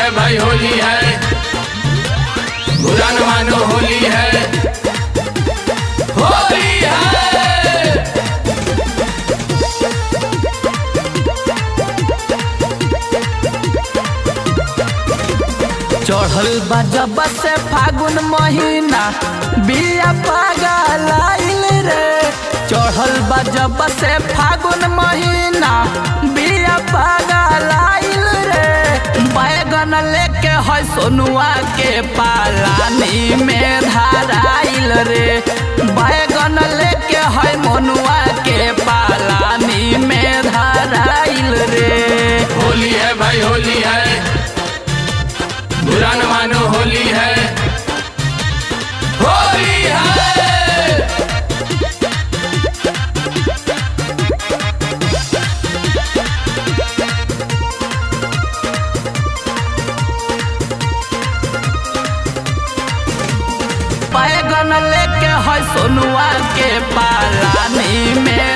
है भाई होली है बुरा न मानो होली है होली है चढ़ल बा जब से फागुन महीना बिया पागल रे चढ़ल बा जब से फागुन महीना बिया पागल रे बैगन लेके है सोनुआ के पालानी में धाराइल रे बैगन लेके है मनुआ के पालानी में धाराइल रे होली है भाई होली है बुरा न मानो होली है होली है बैगन लेके है सोनुआ के पालानी में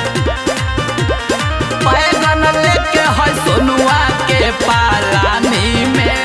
बैगन लेके है सोनुआ के पालानी में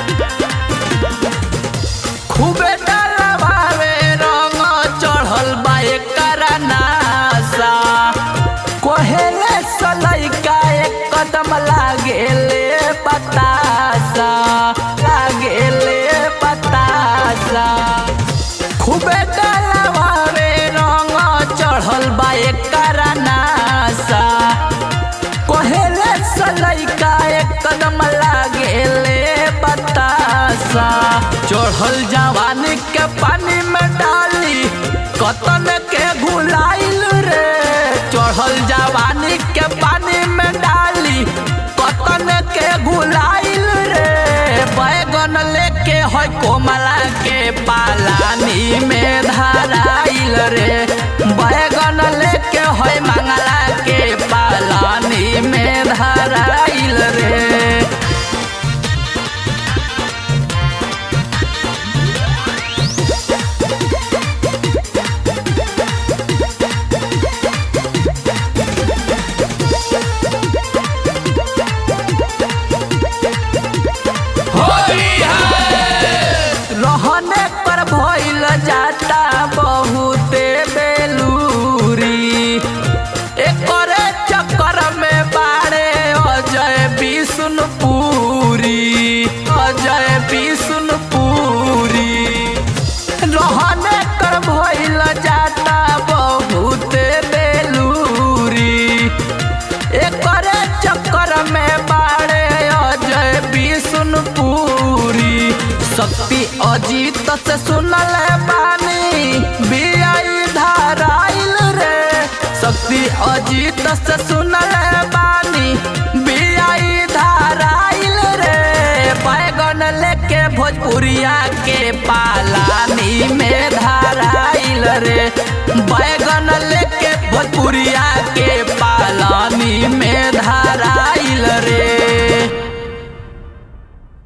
खूबे डलवावे रंग चढ़ल बा एकर नासा कोहेले सलैका एक कदम लागेले बतासा लागेले बतासा खूबे डलवावे रंग चढ़ल बा एकर नासा कोहेले सलैका एक कदम लागेले बतासा चढ़ल जवानी के पानी में डाली कतन के घुलाइल रे चढ़ल जवानी के पानी में डाली कतन के घुलाइल रे बैगन लेके है कोमला के पालानी में धराइल रे बैगन लेके है मंगला के पालानी में धराइल रे होली है रहने पर भइल जाता बहुते बेलूरी एकरे चक्कर में बाड़े अजय विष्णुपुरी अजय विष्णुपुरी रहने कर भइल जाता बहुते बेलूरी एकरे चक्कर में बाड़े अजय विष्णुपुरी शक्ति अजीत से सुनल बानी बियाई धाराइल रे शक्ति अजीत से सुनल बानी बियाई धाराइल रे बैगन लेके भोजपुरिया के पालानी में धाराइल रे बैगन लेके भोजपुरिया